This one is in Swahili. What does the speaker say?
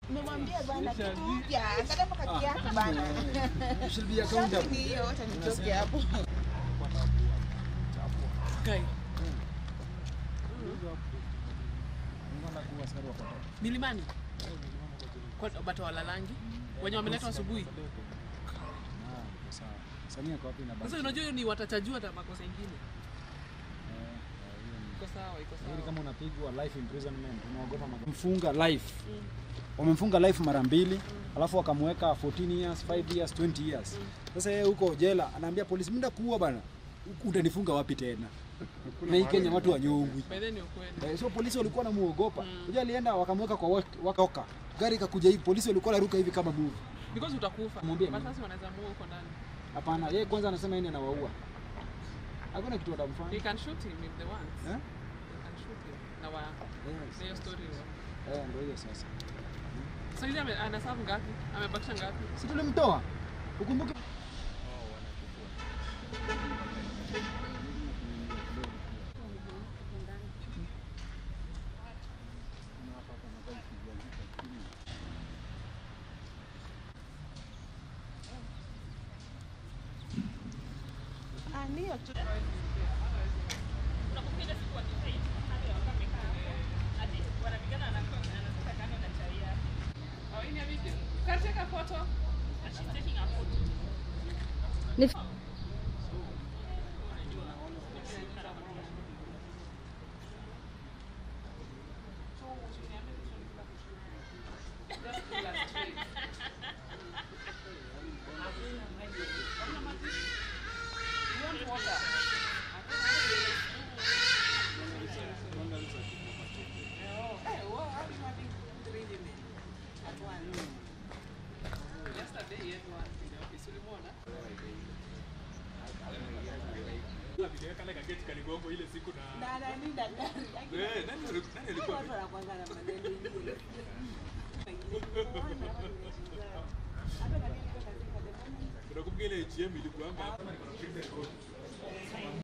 Nimemwambia bana kuja, angalia mpaka kiatu bana. You should be accountable. Ni hiyo, acha nitoke hapo. Kai. Milimani. Kwa bata walalangi. Wenye wameletwa asubuhi. Samia kwa wapi na Sasa unajua hiyo ni watachajua hata makosa ingine. Iko sawa, iko Hili sawa. kama unapigwa life imprisonment unaogopa maga- mfunga life wamemfunga life mara mbili alafu wakamweka 14 years 5 years 20 years sasa yeye huko jela anaambia polisi mnda kuua bana utanifunga wapi tena na hii Kenya watu wanyongwi By then ni ukweli. Eh, so polisi walikuwa wanamuogopa unajua alienda wakamweka kwa wak- watoka gari ikakuja hivi polisi walikuwa wanaruka hivi kama movie Because utakufa. Mwambie But nini? sasa wanaweza muua huko ndani. hapana yeye kwanza anasema yeye anawaua hakuna kitu watamfanya They can shoot him if they want. eh They can shoot him. Na wa yes. na hiyo story wa. eh ndio hiyo sasa So yule ame- anasafu ngapi? Amebakisha ngapi? si tulimtoa ukumbuke Ah, ndio tu. Oh, hii ni ya video. Can I take a photo? Yesterday he had one in the office. Ulimuona? kale kaketi kaligongo ile siku na Na nani daktari? Eh, nani ali- nani alikuwa Watu wanakuanga na maneno ingine. Hata kama niko katika the moment unakumbuka ile HM ilikuanga hapa